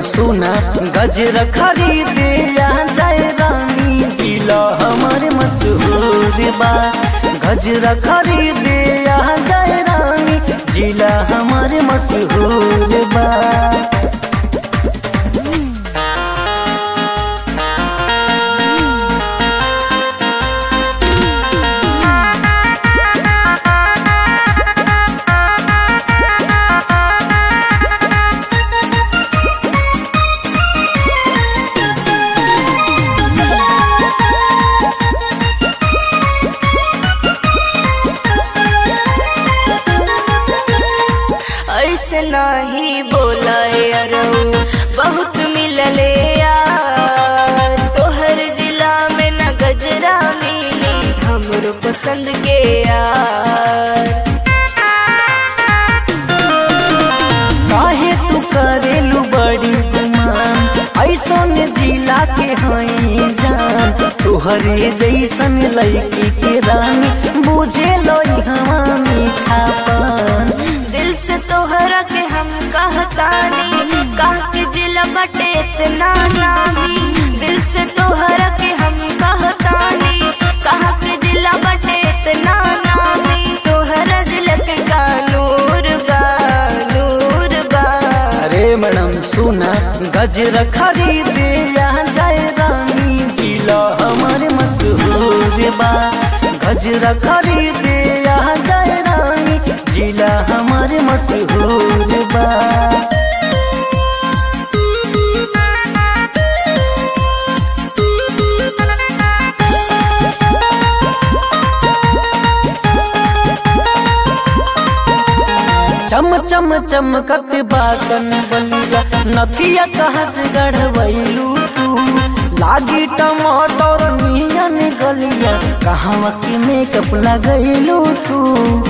सुना गजरा खरीदे आ जाए रानी जिला हमारे मशहूर बा गजरा खरीदे आ जाए रानी जिला हमारे मशहूर बा ऐसे नाही बोला अरऊ बहुत मिलले यार तोहर जिला में न गजरा मिली हमरो पसंद के यार काहे तू करेलू बड़ी गुमान ऐसन जिला के हई जान तुहरे जैसन लड़की के रानी बुझे लोई हवा मीठापन दिल से तोहरा के हम कहतानी कह के जिला बटे इतना नामी दिल से तोहरा के हम कहतानी कह के जिला बटे इतना नामी तोहरा दिल के का नूर बा नूर बा अरे मैडम सुना गजरा खरीदे आ जाए रानी जिला हमारे मशहूर बा गजरा खरीदे आ जाए रानी जिला हमारे मशहूर बा चम चम चमकत बातन बलिया नथिया कहाँ से गढ़वैलू तू लागी टमाटर नियन गलिया कहाँ के मेकअप लगैलू तू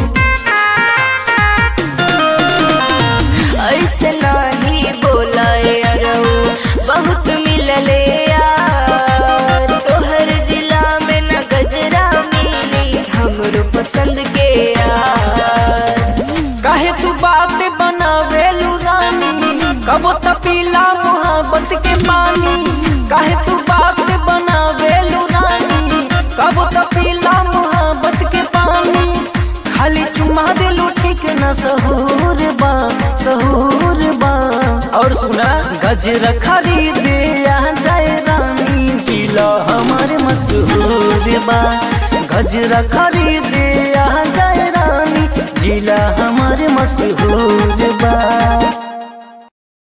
ऐसे नाही बोला अरऊ बहुत मिलले यार तोहर जिला में न गजरा मिली हमरो पसंद के यार काहे तू बात बनावेलू रानी कब तपीला मोहब्बत के पानी काहे तू बात बनावेलू रानी कब तपीला मोहब्बत के पानी खाली चुमा दिलू ठीक न सहूर बा सहूर बा और सुना गजरा खरीदे आ जाए रानी जिला हमारे मशहूर बा गजरा खरीदे आ जाए रानी जिला हमारे मशहूर बा